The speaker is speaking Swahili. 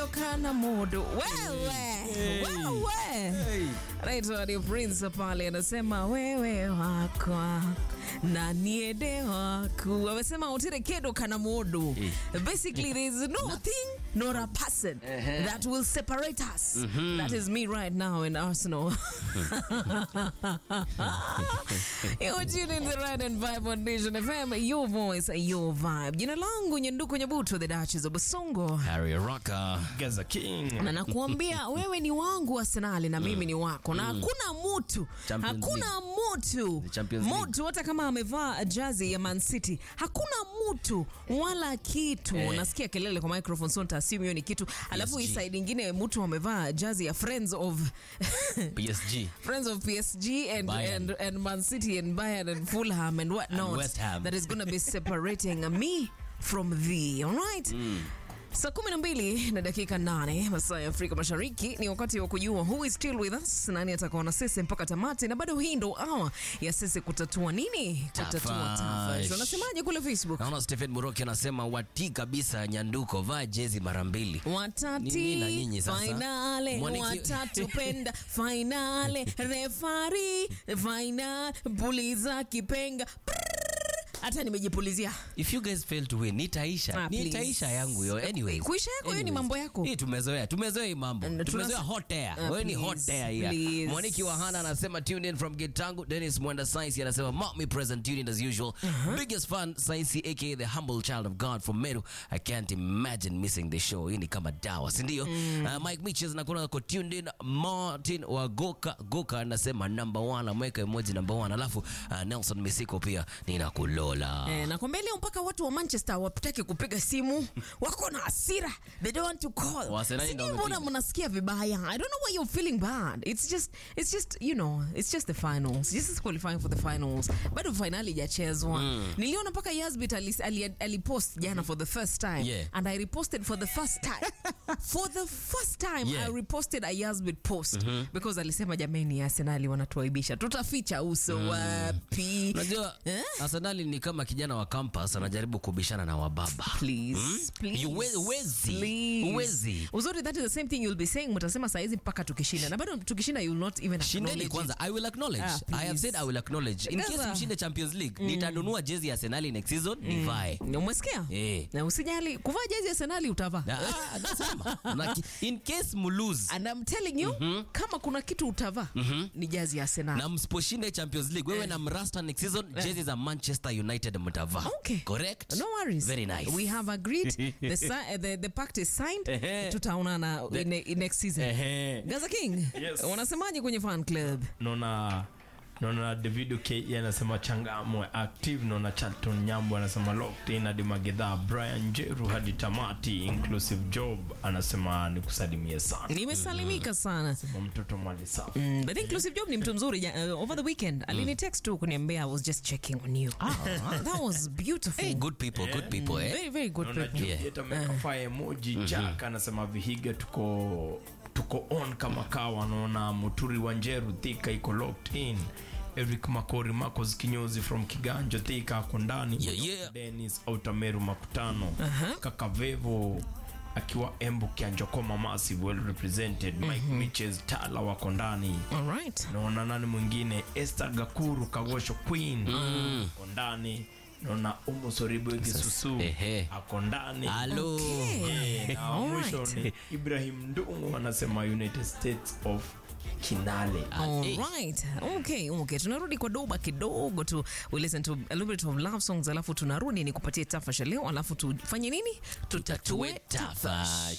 kedo kana modo wewe wewe anaitwa ni Prince pale anasema wewe wakwa na niende waku amesema utire kedo kana modo basically there is no thing nor a person that will separate us that is me right now in Arsenal You're tuning to Ride and Vibe on Nation FM, your voice, your vibe. Jina langu Nyanduko Nyabuto, the Duchess of Basongo. Harry Rocker. Gaza King. na nakuambia wewe ni wangu Arsenali na mimi ni wako, na hakuna mutu Champions hakuna mutu The Champions League. mutu hata kama amevaa jazi ya Man City, hakuna mutu wala kitu. Eh. Nasikia kelele kwa microphone, so nitaassume hiyo ni kitu. Alafu hii PSG. side ingine mutu amevaa jazi ya Friends of PSG. friends of PSG and, Bayern. and, and Man City and Bayern and Fulham and whatnot West Ham. that is going to be separating me from thee. All right? Saa kumi na mbili na dakika nane masaa ya Afrika Mashariki ni wakati wa kujua who is still with us, nani atakuwa na sisi mpaka tamati, na bado hii ndo awa ya sisi kutatua nini, kutatua Tafash. tafash. Wanasemaje kule Facebook? Naona Stephen Muroki anasema wati kabisa Nyanduko, vaa jezi mara mbili. watati Nini na nyinyi sasa? fainale Mwaniki- watatu penda fainale refari fainal puliza kipenga Prrrr. hata nimejipulizia If you guys fail to win, nitaisha. Ah, please. nitaisha yangu yo. Anyway. Kuisha yako hiyo ni mambo yako. Hii tumezoea. Tumezoea hii mambo. And Tumezoea tunas- hot air. Ah, Wewe ni please, hot air here. please. Mwaniki Wahana anasema tuned in from Gitangu. Dennis Mwenda Science anasema mark me present tuned in as usual. Biggest fan Science aka the humble child of God from Meru. I can't imagine missing the show. Hii ni kama dawa, si ndio? Uh, Mike Mitches na kuna ko tuned in Martin wa Goka Goka anasema number one ameweka emoji number one. Alafu uh, Nelson Misiko pia ninakulola. Eh, nakwambia leo mpaka watu wa Manchester wapitake kupiga simu, wako na hasira, they don't want to call. Wasenali Sijui ndio mbona wamepiga. mnasikia vibaya. I don't know why you're feeling bad. It's just it's just you know, it's just the finals. This is qualifying for the finals. Bado finali hajachezwa. Niliona mpaka Yasbit alipost ali, ali alipost jana for the first time Yeah. and I reposted for the first time. for the first time Yeah. I reposted a Yasbit post because alisema jameni Arsenal wanatuaibisha. Tutaficha uso wapi? Unajua Eh? Arsenali ni kama kijana wa campus anajaribu kubishana na wababa. Please, please. You we- huwezi. Please. Huwezi. Uzuri that is the same thing you'll be saying mtasema saizi mpaka tukishinda na bado tukishinda you'll not even Shindeni acknowledge kwanza. I will acknowledge. Ah, I have please. said I will acknowledge. In case Gaza. mshinde Champions League, nitanunua jezi ya Arsenal next season nivae. it. Umesikia? Eh. Na usijali kuvaa jezi ya Arsenal utavaa. Ah, nasema. Na ki- In case mulose And I'm telling you kama kuna kitu utavaa ni jezi ya Arsenal. na msiposhinde Champions League, wewe na Mrasta next season jezi za Manchester United mtavaa. Okay. Correct? No worries. Very nice. We have agreed. the, si- uh, the, the pact is signed. Ehe. Tutaonana in, in next season. Ehe. Gaza King, Yes. unasemaje kwenye fan club? Naona naona Davido K anasema changamwe active. Naona Charlton Nyambo anasema locked in hadi Magedha. Brian Jeru hadi tamati. Inclusive Job anasema nikusalimie sana. Nimesalimika sana. Kwa mtoto mali safi. Mm, but inclusive job ni mtu mzuri ja- uh, over the weekend alini text tu kuniambia I was just checking on you that was beautiful Hey, good people, good people, eh? very very good Naona people Juliet ameweka fire emoji. Jack anasema Vihiga tuko tuko on kama kawa. Naona Muturi wa Njeru Thika iko locked in. Eric Makori Marcos Kinyozi from Kiganjo Thika ako ndani. Yeah, yeah. Dennis Autameru Makutano. Kaka Vevo akiwa Embu Kianjokoma Massive well represented. Mike Mitches Tala wako ndani. all right naona nani mwingine Esther Gakuru Kagosho Queen ako ndani naona Umu Soribo Gisusu Ehe. ako ndani Hello. Eh, na wa Alright. mwisho ni Ibrahim Ndungu anasema United States of Kinale All eh. right. Okay, okay. Tunarudi kwa doba kidogo tu. We listen to a little bit of love songs alafu tunarudi ni kupatie tafasha leo alafu tufanye nini? Tutatue Tutatue tafash.